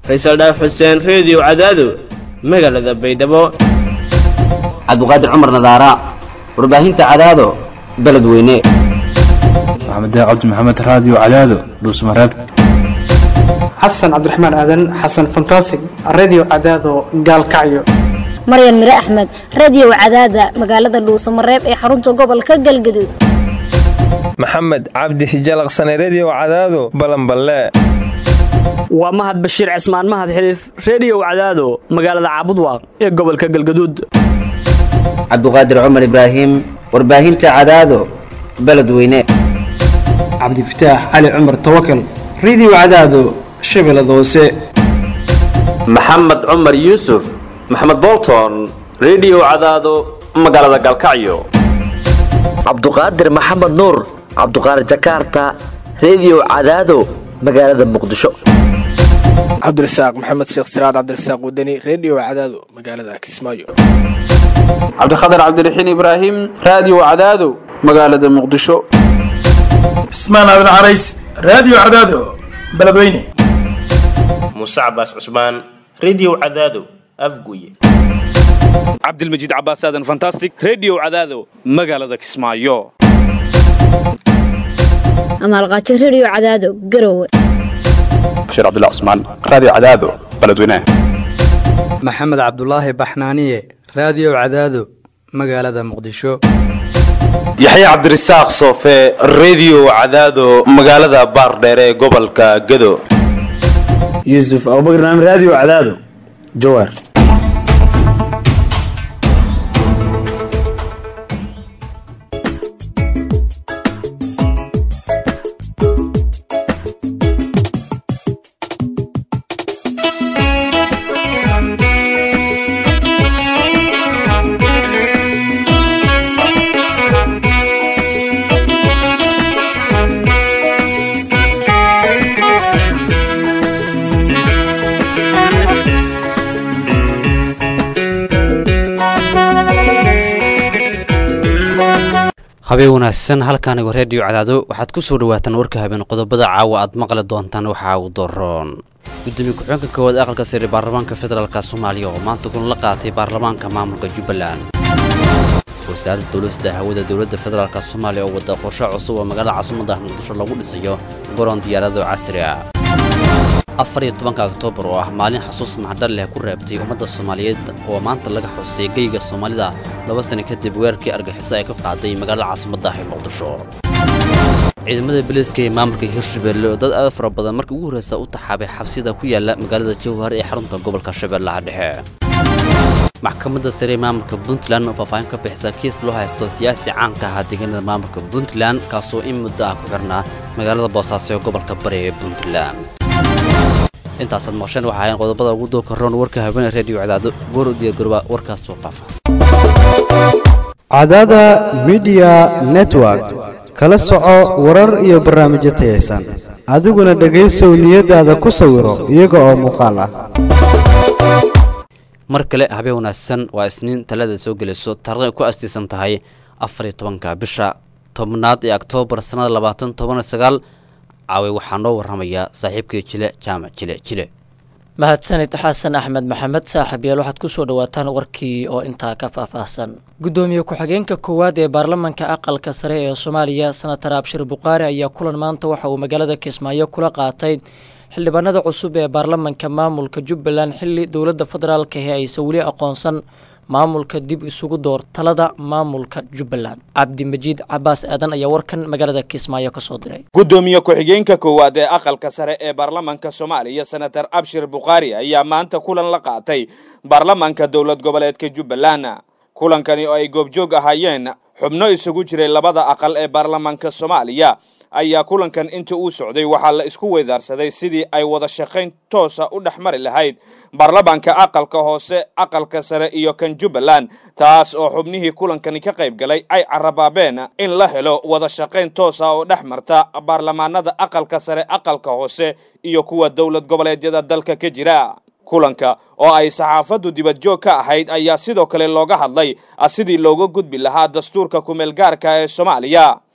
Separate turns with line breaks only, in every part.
faysal dhaaf xuseen reediyo cadaado magaalada baydhabo
cabdiqaadir cumar nadaara warbaahinta cadaado beledweyne
maxamed cabdi maxamed raadiyo cadaado dhuusmareeb
xasan cabdiraxmaan aadan xasan fantasig redio cadaado gaalkacyo
maryan mire axmed radio cadaada magaalada dhuusamareeb ee xarunta gobolka galgaduud
maxamed cabdi hijalaqsane redio cadaado balanballe
waa mahad bashiir cismaan mahad xiliif reediyow cadaado magaalada caabudwaaq ee gobolka galgaduud
cabdiqaadir cumar ibraahim warbaahinta cadaado beledweyne
cabdifataax cali cumar tawakal redio cadaado shabeellada hoose
maxamed cumar yuusuf maxamed bolton redio cadaado magaalada galkacyo
cabduqaadir maxamed nuur cabduqaadir jakaarta redio cadaado magaalada muqdisho
cabdirasaaq maxamed sheekh siraad cabdirasaaq wadani redio cadaado magaalada kismaayo
cabdikhatar cabdiraxiin ibraahim raadiyo cadaado magaalada muqdisho
cismaan aadan carays raadiyo cadaado beledweyne
muuse cabaas cusmaan redio cadaado afguye
cabdilmajiid cabaas aadan fantastic redio cadaado magaalada kismaayo
amaalqaajo redio cadaado garowe
bashiir cabdilla cusmaan raadiyo cadaado beledweyne
maxamed cabdulaahi baxnaaniye raadiyo cadaado magaalada muqdisho
yaxya cabdirasaaq soofe redio cadaado magaalada baardheere ee gobolka gado
yuusuf abubakr naam raadiyo cadaado jawaar
habeen wanaagsan halkaanigo reediyo cadaado waxaad ku soo dhawaataan warka habeen qodobada caawa aad maqli doontaan waxaa ugu daroon gudoomiye ku-xigeenka koowaad aqalka sare baarlamaanka federaalk soomaaliya oo maanta kulan la qaatay baarlamaanka maamulka jubbaland wasaaradda dowlasta hawada dowladda federaalk soomaaliya oo wada qorshe cusub oo magaalada caasimada muqdisho lagu dhisayo garoon diyaarado casri ah afar iyo tobanka oktoobar oo ah maalin xasuus maxdhal leh ku reebtay ummadda soomaaliyeed oo maanta laga xusay geyga soomaalida laba sano kadib weerarkii argaxiso ay ka qaaday magaalada caasimadda ee muqdisho ciidamada biliiska ee maamulka hirshabeelle oo dad aad fara badan markii ugu horreysa u taxaabay xabsida ku yaala magaalada jowhar ee xarunta gobolka shabeellaha dhexe maxkamadda sare ee maamulka puntland oo faahfaahin ka bixisa kiis loo haysto siyaasi caanka ahaa deegaanada maamulka puntland kaasoo in muddo ah ku xirnaa magaalada boosaaso ee gobolka bari ee puntland intaasaad maqsheen waxa ahayn qodobada ugu dooka roon warka habeenee reediyo cadaado goor u diyaargarooba warkaasoo faahfaahsan
cadaada midiya network kala soco warar iyo barnaamijyo tayaysan adiguna dhegaysow niyadaada ku sawiro iyaga oo muuqaal ah
mar kale habeen wanaagsan waa isniin talada soo gelayso taarikhday ku astiisan tahay afar iyo tobanka bisha tobnaad ee oktoobar sannada labaatan toban iyo sagaal caaway waxaa noo warramaya saaxiibkii jile jaamac jile jile
mahadsanid xasan axmed maxamed saaxiib yael waxaad ku soo dhawaataan warkii oo intaa ka faahfaahsan gudoomiye ku-xigeenka koowaad ee baarlamanka aqalka sare ee soomaaliya senatar abshir buqaari ayaa kulan maanta waxa uu magaalada kismaayo kula qaatay xildhibaanada cusub ee baarlamanka maamulka jubbaland xilli dowladda federaalka ee aysan weli aqoonsan maamulka dib isugu door talada maamulka jubbaland cabdimajiid cabaas aadan ayaa warkan magaalada kismaayo ka soo diray
gudoomiye ku-xigeenka koowaad ee aqalka sare ee baarlamanka soomaaliya senatar abshir bukhaari ayaa maanta kulan la qaatay baarlamanka dowlad goboleedka jubbaland kulankani oo ay goobjoog ahaayeen xubno isugu jiray labada aqal ee baarlamanka soomaaliya ayaa kulankan inta uu socday waxaa la isku weydaarsaday sidii ay wada shaqayn toosa u dhex mari lahayd baarlamaanka aqalka hoose aqalka sare iyo kan jubbaland taas oo xubnihii kulankani ka qayb galay ay carabaabeen in la helo wada shaqayn toosa oo dhex marta baarlamaanada aqalka sare aqalka hoose iyo kuwa dowlad goboleedyada dalka ka jira kulanka oo ay saxaafaddu dibadjoog ka ahayd ayaa sidoo kale looga hadlay sidii looga gudbi lahaa dastuurka kumeel gaarka ee soomaaliya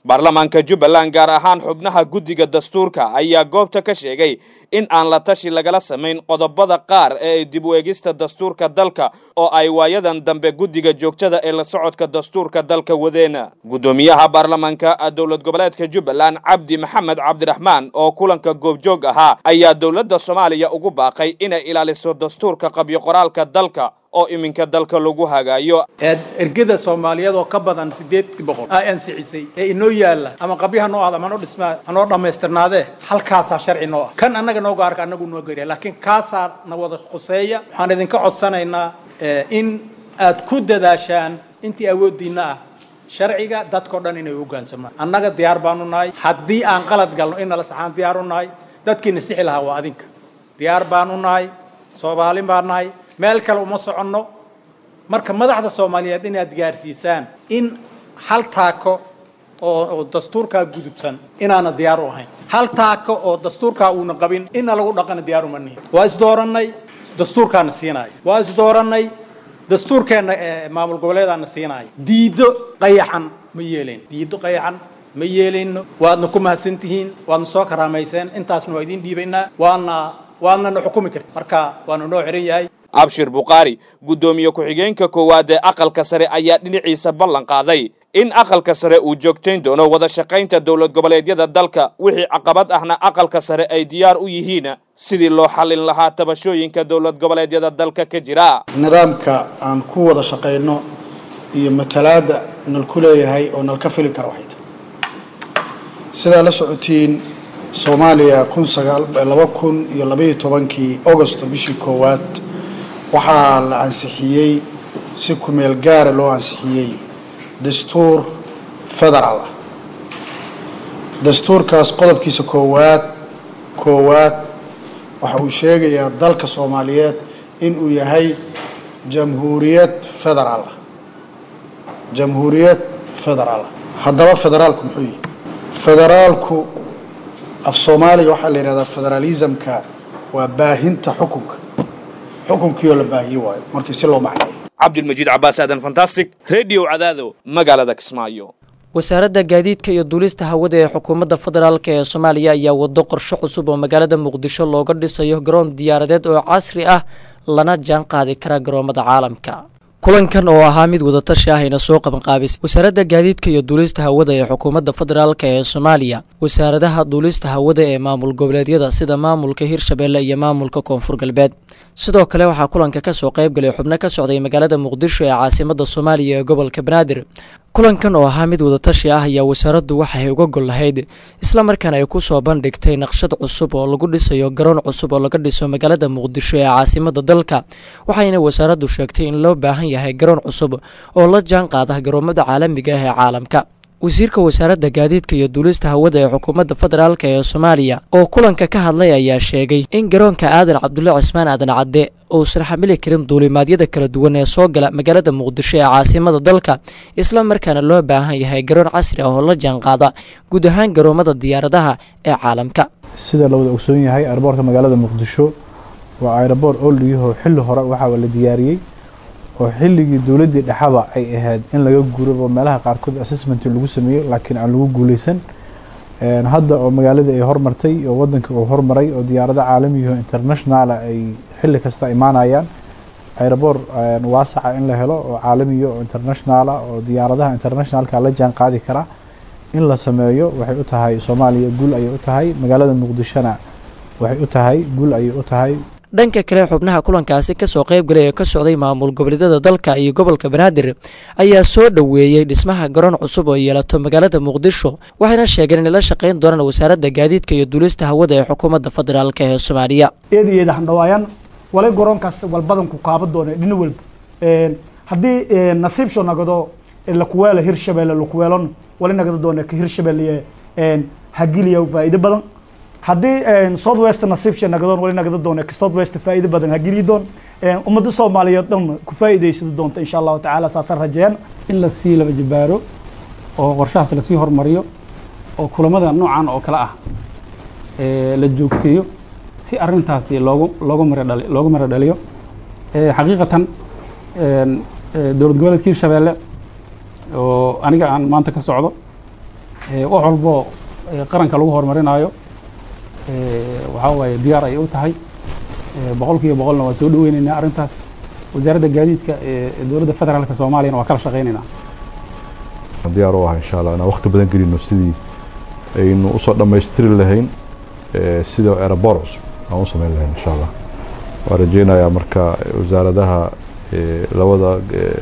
baarlamaanka jubbaland gaar ahaan xubnaha guddiga dastuurka ayaa goobta ka sheegay in aan la tashi lagala samayn qodobada qaar ee ay dib u eegista dastuurka dalka oo ay waayadan dambe guddiga joogtada ee la socodka dastuurka dalka wadeen guddoomiyaha baarlamaanka dowlad goboleedka jubbaland cabdi maxamed cabdiraxmaan oo kulanka goobjoog ahaa ayaa dowladda soomaaliya ugu baaqay inay ilaaliso dastuurka qabyo qoraalka dalka oo iminka dalka lagu hagaayo
ergada soomaaliyeed oo ka badan sideed boqol aa ansicisay ee inoo yaalla ama qabyo hanoo ahda ama hanoo dhismaa hanoo dhammaystirnaadee halkaasaa sharci noo ah kan annaga noo gaarka annagu noo gariya laakiin kaasaa na wada khuseeya waxaan idinka codsanaynaa in aad ku dadaashaan intii awooddiinna ah sharciga dadkao dhan inay hoggaansamaan annaga diyaar baanu nahay haddii aan qalad galno in nala saxaan diyaar u nahay dadkiina sixi lahaa waa adinka diyaar baanu nahay soomaalin baan nahay meel kale uma soconno marka madaxda soomaaliyeed inaad gaarsiisaan in hal taako oo dastuurkaa gudubsan inaana diyaar u ahayn hal taako oo dastuurkaa uuna qabin inna lagu dhaqana diyaar uma nihin waa isdoorannay dastuurkaana siinaayo waa isdoorannay dastuurkeenna maamul goboleedaana siinaayo diiddo qayaxan ma yeelayn diiddo qayaxan ma yeelayno waadna ku mahadsan tihiin waadna soo karaamayseen intaasna waa idiin dhiibaynaa waana waadna na xukumi karti marka waanu noo xiran yahay
abshir bukhaari guddoomiye ku-xigeenka koowaad ee aqalka sare ayaa dhinaciisa ballan qaaday in aqalka sare uu joogtayn doono wada shaqaynta dowlad goboleedyada dalka wixii caqabad ahna aqalka sare ay diyaar u yihiin sidii loo xallin lahaa tabashooyinka dowlad goboleedyada dalka ka jira
nidaamka aan ku wada shaqayno iyo matalaadda nal ku leeyahay oo nal ka fili kara waxay tahay sidaa la socotiin soomaaliya kun sagaal laba kun iyo labaiyo tobankii augosto bishii koowaad waxaa la ansixiyey si kumeel gaara loo ansixiyey dastuur federaal ah dastuurkaas qodobkiisa koowaad koowaad waxa uu sheegayaa dalka soomaaliyeed in uu yahay jamhuuriyad federaal ah jamhuuriyad federaal ah haddaba federaalku muxuu yihi federaalku af soomaaliga waxaa la yidhahdaa federaalismka waa baahinta xukunka xukunkiioo la baahiye waayo markii si loo macneeyo
cabdilmajiid cabaas aadan fantastic radio cadaado magaalada kismaayo
wasaaradda gaadiidka iyo duulista hawada ee xukuumadda federaalk ee soomaaliya ayaa wado qorshe cusub oo magaalada muqdisho looga dhisayo garoon diyaaradeed oo casri ah lana jaan qaadi kara garoomada caalamka kulankan oo ahaa mid wadatashi ah ayna soo qabanqaabisay wasaaradda gaadiidka iyo duulista hawada ee xukuumadda federaalk ee soomaaliya wasaaradaha duulista hawada ee maamul goboleedyada sida maamulka hirshabeelle iyo maamulka koonfur galbeed sidoo kale waxaa kulanka kasoo qaybgalay xubno ka socday magaalada muqdisho ee caasimada soomaaliya ee gobolka banaadir kulankan oo ahaa mid wadatashi ah ayaa wasaaraddu waxay uga gol lahayd isla markaana ay ku soo bandhigtay naqshad cusub oo lagu dhisayo garoon cusub oo laga dhiso magaalada muqdisho ee caasimada dalka waxayna wasaaraddu sheegtay in loo baahan yahay garoon cusub oo la jaan qaada garoomada caalamiga ah ee caalamka wasiirka wasaaradda gaadiidka iyo duulista hawada ee xukuumadda federaalk ee soomaaliya oo kulanka ka hadlay ayaa sheegay in garoonka aadan cabdulle cismaan aadan cadde uusan xamili karin duulimaadyada kala duwan ee soo gala magaalada muqdisho ee caasimada dalka isla markaana loo baahan yahay garoon casri ah oo la jaanqaada guud ahaan garoomada diyaaradaha ee caalamka
sida la wada ogsoon yahay airboortka magaalada muqdisho waa aeroboort oldhigihoo xilli hore waxaa la diyaariyey oo xilligii dowladdii dhexaba ay ahayd in laga guurabo meelaha qaarkood assessment lagu sameeyo laakiin aan lagu guuleysan hadda oo magaaladii ay hormartay oo wadankii uu hormaray oo diyaarado caalamiyaho internationala ay xilli kasta imaanayaan aeroboort waasaca in la helo oo caalamiya oo internationala oo diyaaradaha internationalka la jaan qaadi kara in la sameeyo waxay u tahay soomaaliya guul ayay u tahay magaalada muqdishona waxay u tahay guul ayay u tahay
dhanka kale xubnaha kulankaasi kasoo qaybgalay ee ka socday maamul goboleedyada dalka iyo gobolka banaadir ayaa soo dhoweeyey dhismaha garoon cusub oo yeelato magaalada muqdisho waxayna sheegeen inay la shaqayn doonaan wasaaradda gaadiidka iyo duulista hawada ee xukuumadda federaalk ee soomaaliya
eeda eeda handhawaayaan walay garoonkaas walbadanku kaaba doona dhina walba haddii nasiibsho nagado lakuweelo hirshabeelle lakuweelon wali nagada doona ka hirshabeelle hagiliya faa'iido badan haddii south west nasiibsha nagadoon wali nagada doona ka south west faa'iido badan hageliyi doon ummadda soomaaliyeed dhan ku faa'iidaysada doonta insha allahu tacaala saasaan rajeeyaan
in lasii laba jabaaro oo qorshahaas lasii hormariyo oo kulamada noocan oo kale ah la joogteeyo si arintaasi loogu loogu maradhali loogu mara dhaliyo xaqiiqatan dowlad goboleedka hirshabeelle oo aniga aan maanta ka socdo wax walbo qaranka lagu horumarinayo waxaa waaye diyaar ay u tahay boqolkiiba boqolna waa soo dhaweyneynaa arrintaas wasaaradda gaadiidka ee dowladda federaalka soomaaliyana waa kala shaqeyneynaa
diyaar u ah insha allah inaan waqti badan gelino sidii aynu usoo dhammaystiri lahayn sida aeroboor cusub aan u samayn lahayn insha allah waan rajeynayaa marka wasaaradaha labada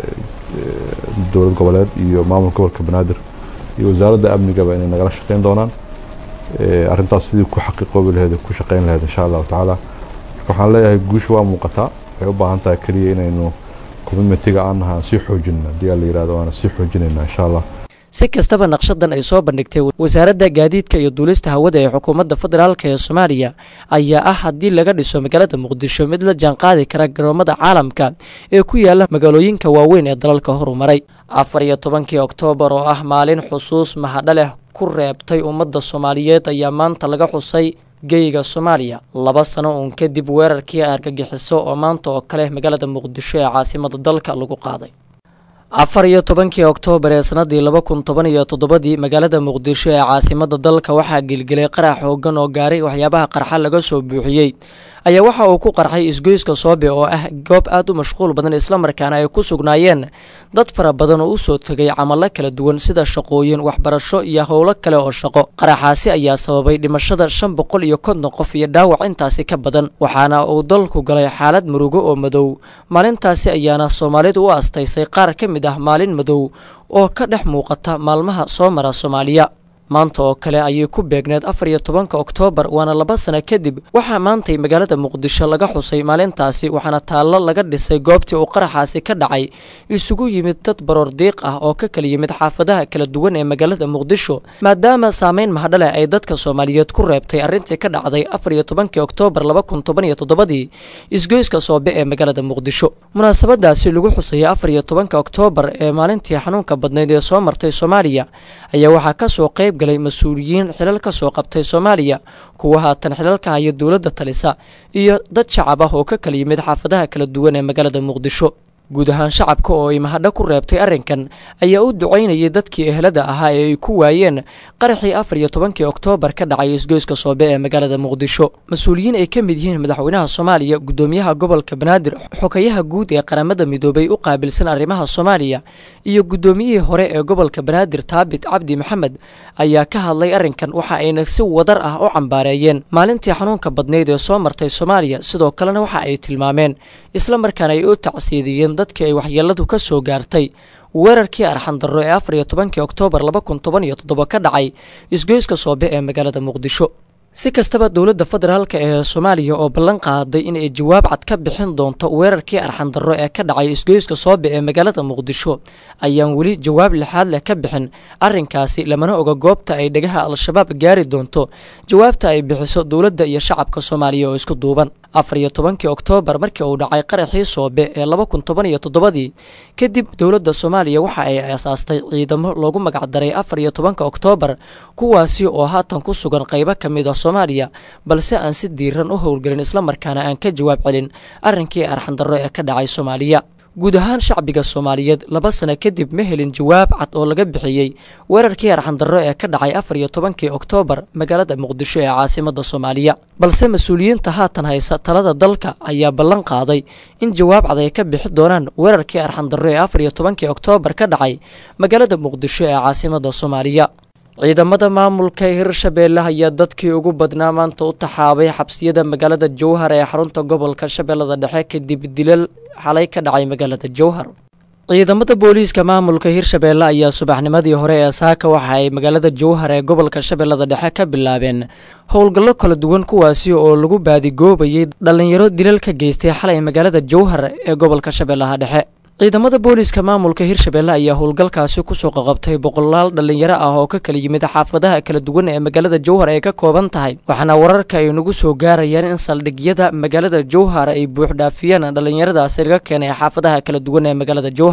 dowlad goboleed iyo maamulka gobolka banaadir iyo wasaaradda amnigaba inay nagala shaqeyn doonaan arrintaas sidii ku xaqiiqoobi lahayd ku shaqeyn lahayd insha allahu tacaala marka waxaan leeyahay guusha waa muuqataa waxay u baahan tahay keliya inaynu commitmentiga aan nahay aan sii xoojinna haddii aan la yihahdo waana sii xoojinaynaa insha allah
si kastaba naqshadan ay soo bandhigtay wasaaradda gaadiidka iyo duulista hawada ee xukuumadda federaalk ee soomaaliya ayaa ah haddii laga dhiso magaalada muqdisho mid la jaanqaadi kara garoomada caalamka ee ku yaala magaalooyinka waaweyn ee dalalka horumaray afar iyo tobankii oktoobar oo ah maalin xusuus mahadhaleh ku reebtay ummadda soomaaliyeed ayaa maanta laga xusay geyga soomaaliya laba sano uun kadib weerarkii argagixiso oo maanta oo kale magaalada muqdisho ee caasimada dalka lagu qaaday afar iyo tobankii oktoobar ee sanadii laba kun toban iyo toddobadii magaalada muqdisho ee caasimada dalka waxaa gelgelay qarax xoogan oo gaaray waxyaabaha qarxa laga soo buuxiyey ayaa waxa uu ku qarxay isgoyska soobe oo ah goob aad u mashquul badan islamarkaana ay ku sugnaayeen dad fara badan oo usoo tegay camalo kala duwan sida shaqooyin waxbarasho iyo howlo kale oo shaqo qaraxaasi ayaa sababay dhimashada shan boqol iyo konton qof iyo dhaawac intaasi ka badan waxaana uu dalku galay xaalad murugo oo madow maalintaasi ayaana soomaalidu u astaysay qaar ka mid ah maalin madow oo ka dhex muuqata maalmaha soo mara soomaaliya maanta oo kale ayay ku beegneed afar iyo tobanka oktoobar waana laba sano kadib waxaa maantay magaalada muqdisho laga xusay maalintaasi waxaana taallo laga dhisay goobtii uu qaraxaasi ka dhacay isugu yimid dad baroor diiq ah oo ka kala yimid xaafadaha kala duwan ee magaalada muqdisho maadaama saameyn mahadhale ay dadka soomaaliyeed ku reebtay arrintii ka dhacday afar iyo tobankii oktoobar laba kun toban iyo toddobadii isgoyska soobe ee magaalada muqdisho munaasabadaasi lagu xusayay afar iyo tobanka oktoobar ee maalintii xanuunka badnayd ee soo martay soomaaliya ayaa waxaa kasoo qayb galay mas-uuliyiin xilal ka soo qabtay soomaaliya kuwa haatan xilalka haya dowladda talisa iyo dad shacab ah oo ka kala yimid xaafadaha kala duwan ee magaalada muqdisho guud ahaan shacabka oo ay mahadho ku reebtay arrinkan ayaa u ducaynayay dadkii ehelada ahaa ee ay ku waayeen qaraxii afar iyo tobankii oktoobar ka dhacay isgoyska soobe ee magaalada muqdisho mas-uuliyiin ay ka mid yihiin madaxweynaha soomaaliya gudoomiyaha gobolka banaadir xokayaha guud ee qaramada midoobay u qaabilsan arrimaha soomaaliya iyo gudoomiyihii hore ee gobolka banaadir taabit cabdi maxamed ayaa ka hadlay arrinkan waxa ayna si wadar ah u cambaareeyeen maalintii xanuunka badnayd ee soo martay soomaaliya sidoo kalena waxa ay tilmaameen isla markaana ay u tacsiidiyeen dadkii ay waxyeeladu ka soo gaartay weerarkii arxandarro ee afar iyo tobankii oktoobar laba kun toban iyo toddoba ka dhacay isgoyska soobe ee magaalada muqdisho si kastaba dowladda federaalk ee soomaaliya oo ballan qaaday in ay jawaab cad ka bixin doonto weerarkii arxandarro ee ka dhacay isgoyska soobe ee magaalada muqdisho ayaan weli jawaab lixaad leh ka bixin arrinkaasi lamana oga goobta ay dhegaha al-shabaab gaari doonto jawaabta ay bixiso dowladda iyo shacabka soomaaliya oo isku duuban afar iyo tobankii oktoobar markii uu dhacay qaraxii soobe ee laba kun toban iyo toddobadii kadib dowladda soomaaliya waxa ay aasaastay ciidamo loogu magacdaray afar iyo tobanka oktoobar kuwaasi oo haatan ku sugan qaybo ka mid a soomaaliya balse aan si diiran u howlgelin islamarkaana aan ka jawaab celin arrinkii arxandarro ee ka dhacay soomaaliya guud ahaan shacbiga soomaaliyeed laba sano kadib ma helin jawaab cad oo laga bixiyey weerarkii arxandarro ee ka dhacay afar iyo tobankii oktoobar magaalada muqdisho ee caasimada soomaaliya balse mas-uuliyiinta haatan haysa talada dalka ayaa ballan qaaday in jawaab cad ay ka bixi doonaan weerarkii arxandarro ee afar iyo tobankii oktoobar ka dhacay magaalada muqdisho ee caasimada soomaaliya ciidamada maamulka hirshabeelle ayaa dadkii ugu badnaa maanta u taxaabay xabsiyada magaalada jowhar ee xarunta gobolka shabeellada dhexe kadib dilal xalay ka dhacay magaalada jowhar ciidamada booliiska maamulka hirshabeelle ayaa subaxnimadii hore ee saaka waxa ay magaalada jowhar ee gobolka shabeellada dhexe ka bilaabeen howlgallo kala duwan kuwaasi oo lagu baadigoobayay dhallinyaro dilal ka geystay xalay magaalada jowhar ee gobolka shabeellaha dhexe ciidamada booliiska maamulka hirshabeelle ayaa howlgalkaasi kusoo qaqabtay boqolaal dhallinyaro ah oo ka kala yimid xaafadaha kala duwan ee magaalada jowhar ay ka kooban tahay waxaana wararka ay nagu soo gaarayaan in saldhigyada magaalada jowhar ay buuxdhaafiyeen dhallinyaradaasi laga keenay xaafadaha kala duwan ee magaalada jowhar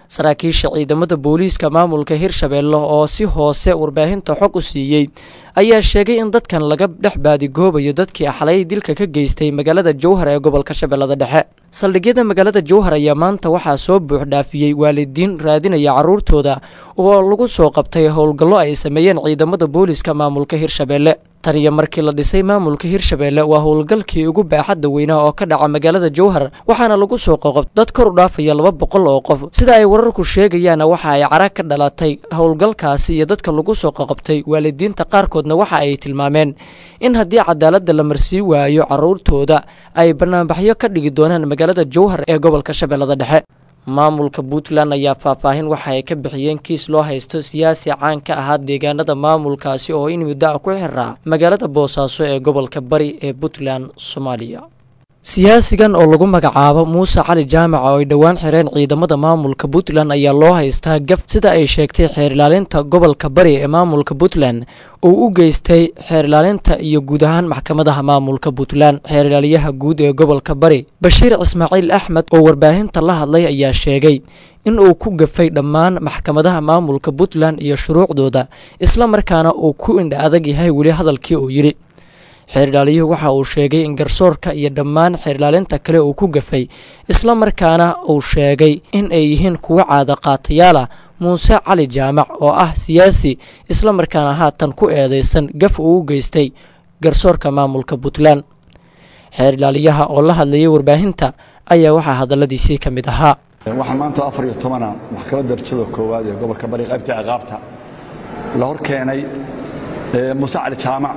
saraakiisha ciidamada booliiska maamulka hirshabeelle oo si hoose warbaahinta xog u siiyey ayaa sheegay in dadkan laga dhex baadigoobayo dadkii xalay dilka ka geystay magaalada jowhar ee gobolka shabeellada dhexe saldhigyada magaalada jowhar ayaa maanta waxaa soo buux dhaafiyey waalidiin raadinaya caruurtooda oo lagu soo qabtay howlgallo ay sameeyeen ciidamada booliiska maamulka hirshabeelle tan iyo markii la dhisay maamulka hirshabeelle waa howlgalkii ugu baaxadda weynaa oo ka dhaca magaalada jowhar waxaana lagu soo qoqob dad kor u dhaafaya laba boqol oo qof sida ay wararku sheegayaana waxa ay cara ka dhalatay howlgalkaasi iyo dadka lagu soo qoqobtay waalidiinta qaarkoodna waxa ay tilmaameen in haddii cadaaladda la marsii waayo caruurtooda ay banaanbaxyo ka dhigi doonaan magaalada jowhar ee gobolka shabeellada dhexe maamulka puntland ayaa faahfaahin waxa ay ka bixiyeen kiis loo haysto siyaasi caan ka ahaa deegaanada maamulkaasi oo in muddo ah ku xiraa magaalada boosaaso ee gobolka bari ee puntland soomaaliya siyaasigan oo lagu magacaabo muuse cali jaamac oo ay dhowaan xireen ciidamada maamulka puntland ayaa loo haystaa gaf sida ay sheegtay xeer ilaalinta gobolka bari ee maamulka puntland uu u geystay xeer ilaalinta iyo guud ahaan maxkamadaha maamulka puntland xeer ilaaliyaha guud ee gobolka bari bashiir ismaaciil axmed oo warbaahinta la hadlay ayaa sheegay in uu ku gafay dhammaan maxkamadaha maamulka puntland iyo shuruucdooda isla markaana uu ku indha adag yahay weli hadalkii uu yidhi xeer ilaaliyuhu waxa uu sheegay in garsoorka iyo dhammaan xeer ilaalinta kale uu ku gafay isla markaana uu sheegay in ay yihiin kuwo caada qaatayaal ah muuse cali jaamac oo ah siyaasi isla markaana haatan ku eedeysan gaf uu u geystay garsoorka maamulka puntland xeer ilaaliyaha oo la hadlayay warbaahinta ayaa waxaa hadalladiisii ka mid ahaa
waxaa maanta afar iyo tobana maxkamadda darajada koowaad ee gobolka bari qaybta ciqaabta la hor keenay muuse cali jaamac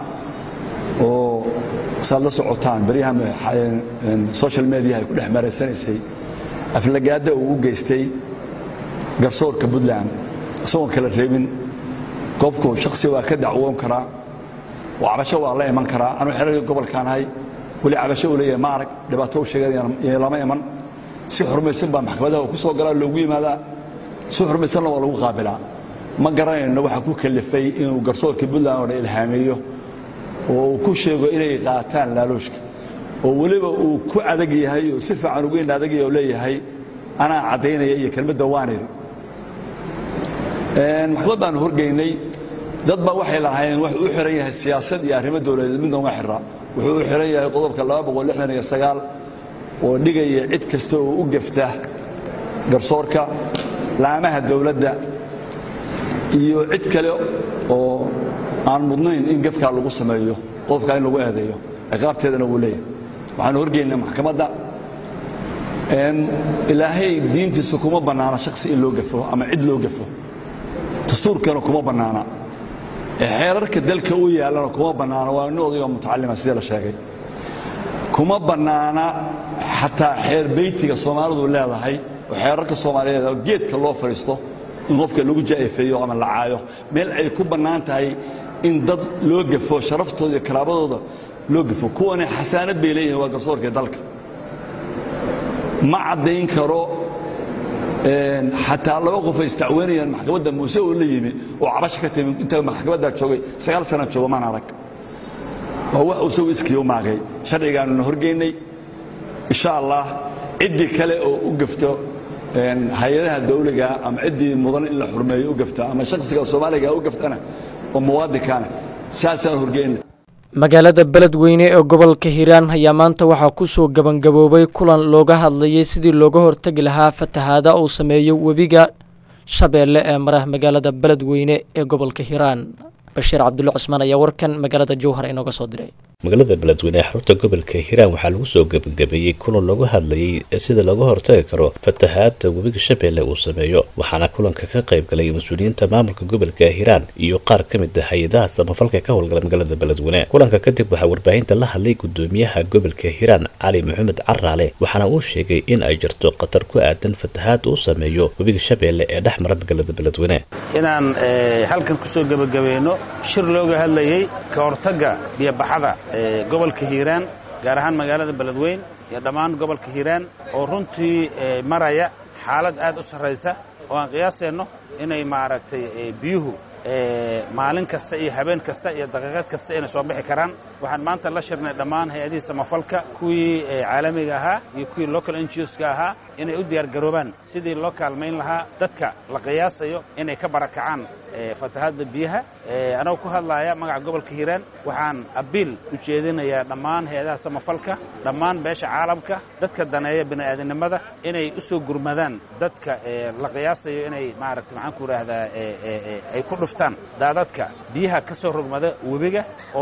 oo saad la socotaan baryaha social mediaha ay ku dhex maraysanaysay aflagaadda uu u geystay garsoorka puntland isagoon kala reebin qofku shaksi waa ka dacwoon karaa oo cabasho waa la iman karaa anuu xeragii gobolkaan ahay weli cabasho uu leeyahay ma arag dhibaato u sheegay lama iman si xurmaysan baa maxkamadaha ku soo galaa loogu yimaadaa si xurmaysanna waa lagu qaabilaa ma garanayno waxa ku kalifay inuu garsoorka puntland oo dhan ilhaameeyo oo uu ku sheego inay qaataan laalooshka oo weliba uu ku adag yahay oo si fiican ugu indha adagaya oo leeyahay anaa caddaynaya iyo kelmadda waanir maxkamad baanu horgeynay dad baa waxay lahaayeen wuxuu u xiran yahay siyaasad iyo arrimo dowladeed midna uma xira wuxuu u xiran yahay qodobka oo dhigaya cid kasta oo u gefta garsoorka laamaha dowladda iyo cid kale oo aan mudnayn in gefkaa lagu sameeyo qofkaa in lagu eedeeyo ciqaabteedana wuu leeyahay waxaanu horgeynay maxkamadda ilaahay diintiisa kuma bannaana shaksi in loo gafo ama cid loo gafo dastuurkana kuma bannaana xeerarka dalka u yaallana kuma bannaana waa nin odayoo mutacalima sidii la sheegay kuma bannaana xataa xeer beytiga soomaalidu leedahay oo xeerarka soomaaliyeed oo geedka loo fadhiisto in qofka lagu jaa'ifeeyo ama la caayo meel ay ku bannaan tahay in dad loo gafo sharaftooda iyo karaabadooda loo gafo kuwani xasaanad bay leeyihin waa garsoorka dalka ma caddayn karo xataa laba qof ay istacweynayaan maxkamadda muuse oo la yimi oo cabasha ka timi inta maxkamaddaa joogay sagaal sana joogo maan arag waa wax isagu iskii u maagay sharcigaanuna horgeynay insha allah ciddii kale oo u gafto hay-adaha dawliga ama ciddii mudan in la xurmeeyo u gafta ama shaksiga soomaaliga u gaftana oo muwaadinkaana saasaan horgeynay
magaalada beledweyne ee gobolka hiiraan ayaa maanta waxaa kusoo gabangaboobay kulan looga hadlayay sidii looga hortegi lahaa fatahaada uu sameeyo webiga shabeelle ee mara magaalada beledweyne ee gobolka hiiraan bashiir cabdulle cusmaan ayaa warkan magaalada jowhar inooga soo diray
magaalada beledweyne ee xarunta gobolka hiiraan waxaa lagu soo gebagabeeyey kulan looga hadlayay sida looga hortagi karo fatahaada webiga shabeelle uu sameeyo waxaana kulanka ka qayb galay mas-uuliyiinta maamulka gobolka hiiraan iyo qaar ka mid ah hay-adaha samafalka ka howlgala magaalada beledweyne kulanka kadib waxaa warbaahinta la hadlay gudoomiyaha gobolka hiiraan cali maxamed caraale waxaana uu sheegay in ay jirto khatar ku aadan fatahaada uu sameeyo webiga shabeelle ee dhex mara magaalada beledweyne
inaan halkan kusoo gebagabayno shir looga hadlayey ka hortagga biyobaxada gobolka hiiraan gaar ahaan magaalada beledweyn iyo dhammaan gobolka hiiraan oo runtii maraya xaalad aad u sarraysa oo aan qiyaaseenno inay maaragtay biyuhu maalin kasta iyo habeen kasta iyo daqiiqad kasta inay soo bixi karaan waxaan maanta la shirnay dhammaan hay-adihii samafalka kuwii caalamiga ahaa iyo kuwii local NGOska ahaa inay u diyaar garoobaan sidii loo kaalmayn lahaa dadka la qiyaasayo inay ka barakacaan fatahaadda biyaha anagoo ku hadlaya magaca gobolka hiiraan waxaan abiil u jeedinayaa dhammaan hay-adaha samafalka dhammaan beesha caalamka dadka daneeya bini'aadanimada inay u soo gurmadaan dadka la qiyaasayo inay maaragta maxaan ku idhaahdaa ay ku dhuftaan daadadka biyaha ka soo rogmada webiga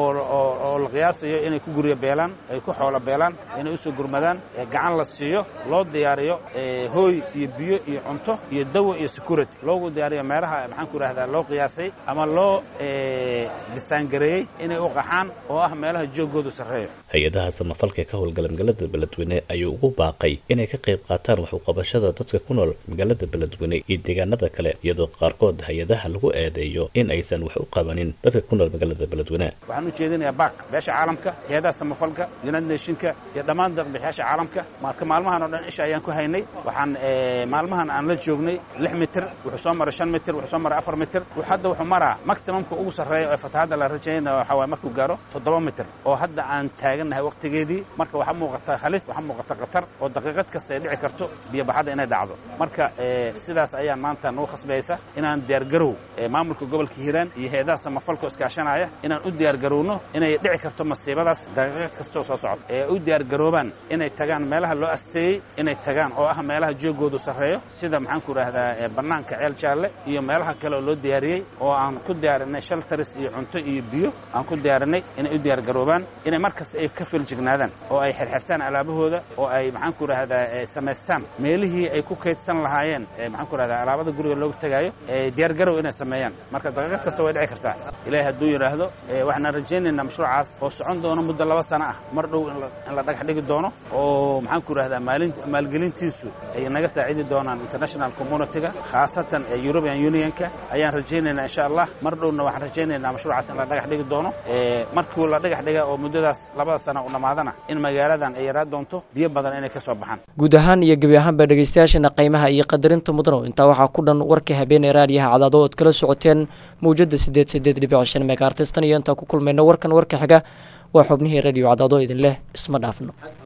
oo la qiyaasayo inay ku guryo beelaan ay ku xoolo beelaan inay u soo gurmadaan gacan la siiyo loo diyaariyo hooy iyo biyo iyo cunto iyo dawo iyo security loogu diyaariyo meelaha maxaan ku idhahdaa loo qiyaasay ama loo disaangareeyey inay u qaxaan oo ah meelaha joogoodu sarreeyo
hay-adaha samafalka ka howlgala magaalada beledweyne ayuu ugu baaqay inay ka qayb qaataan wax uqabashada dadka ku nool magaalada beledweyne iyo deegaanada kale iyadoo qaarkood hay-adaha lagu eedeeyo in aysan wax u qabanin dadka ku nool magaalada beledweyne
waxaan u jeedinayaa baak beesha caalamka hay-adaha samafalka united nationka iyo dhammaan deeqbixiyaasha caalamka marka maalmahan oo dhan isha ayaan ku haynay waxaan maalmahan aan la joognay lix mitir wuxuu soo maray shan mitir wuxuu soo maray afar mitir hadda wuxuu maraa maximumka ugu sarreeya ee fatahaadda la rajaynaya waxaa waay markuu gaaro toddoba mitir oo hadda aan taagannahay waqtigeedii marka waxaa muuqata halis waxaa muuqata khatar oo daqiiqad kasta ay dhici karto biyobaxadda inay dhacdo marka sidaas ayaan maanta nagu khasbaysa inaan diyaargarow maamulka gobolka hiiraan iyo hay-adaha samafalka iskaashanaya inaan u diyaargarowno inay dhici karto masiibadaas daqiiqad kastoo soo socota ee u diyaargaroobaan inay tagaan meelaha loo asteeyey inay tagaan oo ah meelaha joogoodu sarreeyo sida maxaan ku idhahdaa bannaanka ceel jaalle iyo meelaha kale oo loo diyaariyey oo aan ku diyaarinay shaltaris iyo cunto iyo biyo aan ku diyaarinay inay u diyaargaroobaan inay markasta ay ka filjignaadaan oo ay xirxirtaan alaabahooda oo ay maxaan ku idhahdaa samaystaan meelihii ay ku kaydsan lahaayeen maxaan ku idhahdaa alaabada guriga loogu tegaayo diyaargarow inay sameeyaan marka daqiiqad kasta way dhici kartaa ilaahay hadduu yidhaahdo waxaan rajaynaynaa mashruucaas oo socon doono muddo laba sano ah mar dhow in la dhagax dhigi doono oo maxaan ku idhahdaa maalin maalgelintiisu ay naga saacidi doonaan international communityga khaasatan european unionka ayaan rajaynaynaa insha allah mar dhowna waxaan rajaynaynaa mashruucaas in la dhagax dhigi doono markii la dhagax dhiga oo muddadaas labada sano u dhammaadana in magaaladan ay yaraan doonto biyo badan inay ka soo baxaan
guud ahaan iyo gebi ahaanba dhegeystayaashana qiimaha iyo qadarinta mudano intaa waxaa ku dhan warkii habeenee raadiyaha cadaado ood kala socoteen mawjada sideed sideed dhibic shan megaartistan iyo intaa ku kulmayna warkan warka xiga waa xubnihii radio cadaado idin leh isma dhaafno